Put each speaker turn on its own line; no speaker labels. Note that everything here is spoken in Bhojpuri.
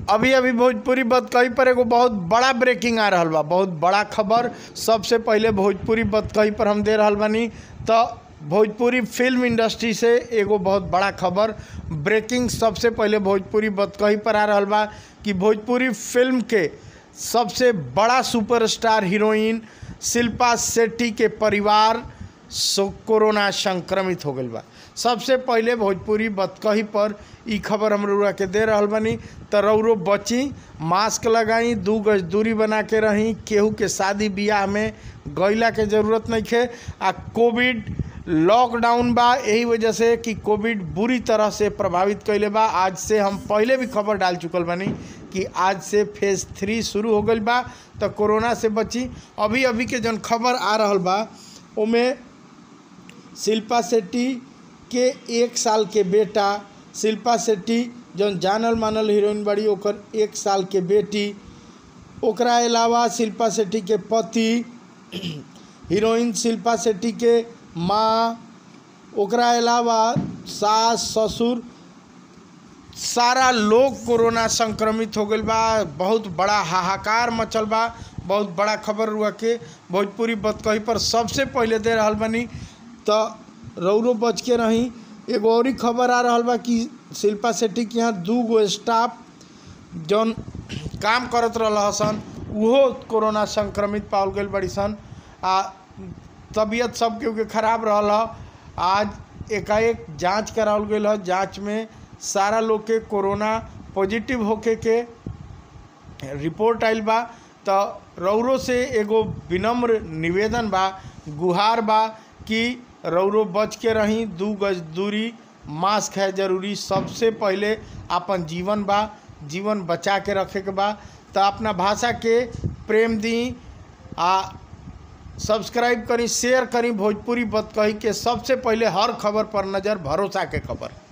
अभी अभी भोजपुरी बतकही पर एगो बहुत बड़ा ब्रेकिंग आ रहल बा बहुत बड़ा खबर सबसे पहले भोजपुरी बतकही पर हम दे रहल बानी तो भोजपुरी फिल्म इंडस्ट्री से एगो बहुत बड़ा खबर ब्रेकिंग सबसे पहले भोजपुरी बतकही पर आ रहल बा कि भोजपुरी फिल्म के सबसे बड़ा सुपरस्टार हीरोइन शिल्पा शेट्टी के परिवार सो कोरोना संक्रमित हो गईल बा सबसे पहले भोजपुरी बतकही पर ई खबर हम रउरा के दे रहल बानी त रउरो बची मास्क लगाई दू गज दूरी बना के रही केहू के शादी बियाह में गईला के जरूरत नहीं खे आ कोविड लॉकडाउन बा यही वजह से कि कोविड बुरी तरह से प्रभावित कैले बा आज से हम पहले भी खबर डाल चुकल बानी कि आज से फेज थ्री शुरू हो गईल बा तो कोरोना से बची अभी अभी के जौन खबर आ रहल बा ओमे शिल्पा शेट्टी के एक साल के बेटा शिल्पा शेट्टी जौन जानल मानल हीरोइन बड़ी ओकर एक साल के बेटी ओकरा अलावा शिल्पा शेट्टी के पति हीरोइन शिल्पा शेट्टी के माँ ओकरा अलावा सास ससुर सारा लोग कोरोना संक्रमित हो गईल बा बहुत बड़ा हाहाकार मचल बा बहुत बड़ा खबर हुआ के भोजपुरी बतकही पर सबसे पहले दे रहल बानी तो रौरो बच के रही एगो और खबर आ रहल बा कि शिल्पा शेट्टी के यहाँ दू गो स्टाफ जौन काम करत रहल सन उहो कोरोना संक्रमित पावल गईल बड़ी सन आ तबीयत सब केहू के खराब रहल ह आज एकाएक जांच करावल गईल ह जांच में सारा लोग के कोरोना पॉजिटिव होके के रिपोर्ट आइल बा तो रौरो से एगो विनम्र निवेदन बा गुहार बा कि रौरो बच के रही दू गज दूरी मास्क है जरूरी सबसे पहले अपन जीवन बा जीवन बचा के रखे के बा तो अपना भाषा के प्रेम दी आ सब्सक्राइब करी शेयर करी भोजपुरी बतकही के सबसे पहले हर खबर पर नज़र भरोसा के खबर